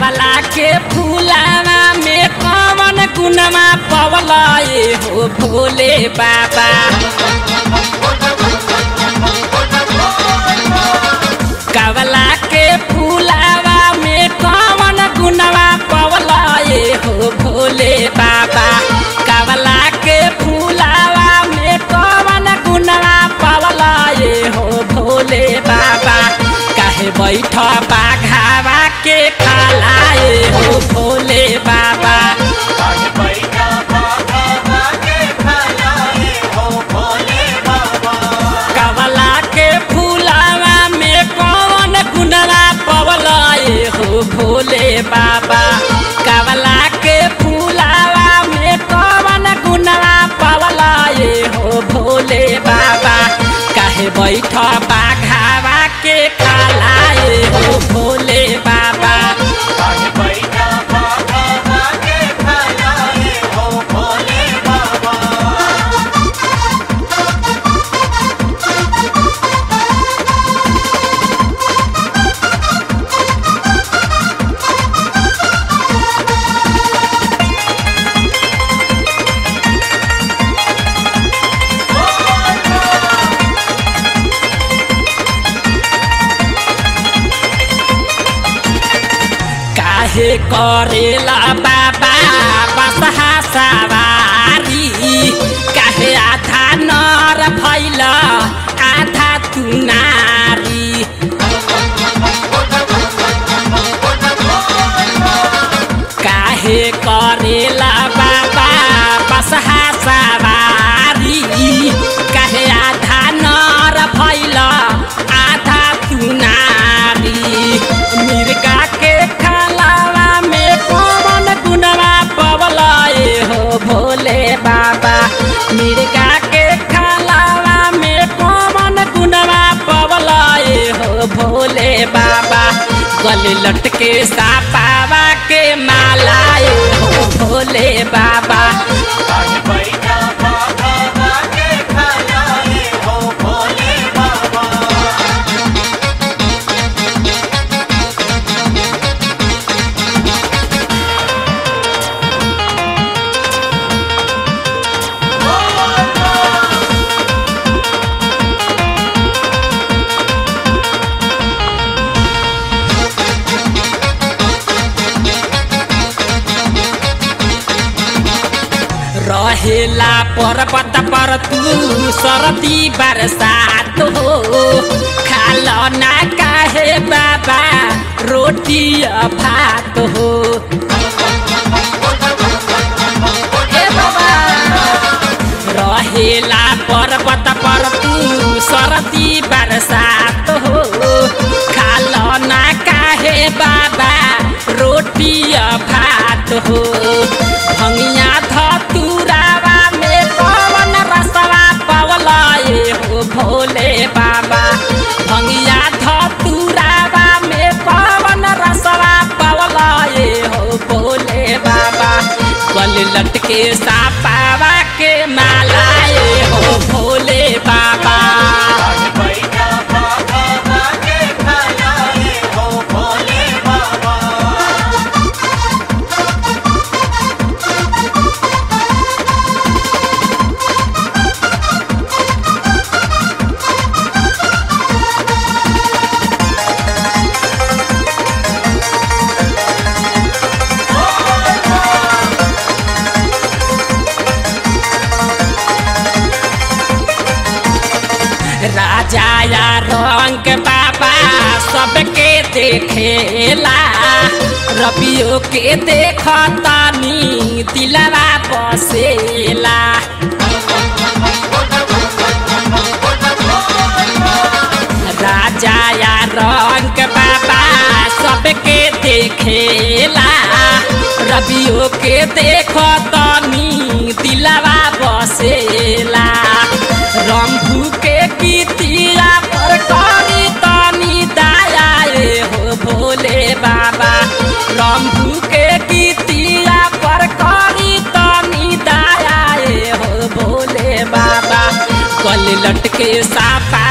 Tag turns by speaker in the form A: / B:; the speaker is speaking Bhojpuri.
A: कावला के फूलावा में कवन गुनमा पवला ए हो भोले बाबा कावला के फूलावा में कवन गुनवा पवला ए हो भोले बाबा कावला के फूलावा में कवन गुनवा पवला ए हो भोले बाबा काहे बैठ बाघावा के खाला ए हो भोले बाबा
B: काहे बैठा बाबा के खाला ए हो भोले बाबा
A: कवला के फूलावा में कौन गुनरा पवला ए हो भोले बाबा कवला के फूलावा में कौन गुनरा पवला ए हो भोले बाबा काहे बैठ बाघावा के खाला ए हो भोले बाबा
B: काहे बैठा बाबा के खाला ए हो भोले बाबा
A: काहे करेला बाबा बसहा सवारी काहे आधा नर भैल आधा तू नारी काहे करेला बाबा बसहा सवारी काहे आधा नर भैल आधा तू नारी मिर्गा के खालावा में कौन गुनवा पवला ए हो भोले बाबा मिर्गा के खालावा में कौन गुनवा पवला ए हो भोले बाबा गले लटके सापावा के माला ए हो भोले बाबा
B: काहे बैठा बाबा के खाला ए हो भोले बाबा
A: रहेला पर्वत पर तू सरदी बरसात हो खाल ना काहे बाबा रोटी आ भात हो ए बाबा रहेला पर्वत पर तू सरदी बरसात हो खाल ना काहे बाबा रोटी आ भात हो भंगिया धतुरावा में पवन रसवा पवला ए हो भोले बाबा भंगिया धतुरावा में पवन रसवा पवला ए हो भोले बाबा गल लटके सापावा के माला ए हो भोले बाबा
B: काहे बैठा बाबा के खाला ए हो भोले बाबा
A: राजा या रंग बाबा सबके देखेला रबियो के देखतानी दिलवा बसेला राजा या रंग बाबा सबके देखेला रबियो के देखतानी दिलवा बसेला रंभू के गीतिया पर करी तनी दाया ए हो भोले बाबा रंभू के गीतिया पर करी तनी दाया ए हो भोले बाबा कल लटके सापा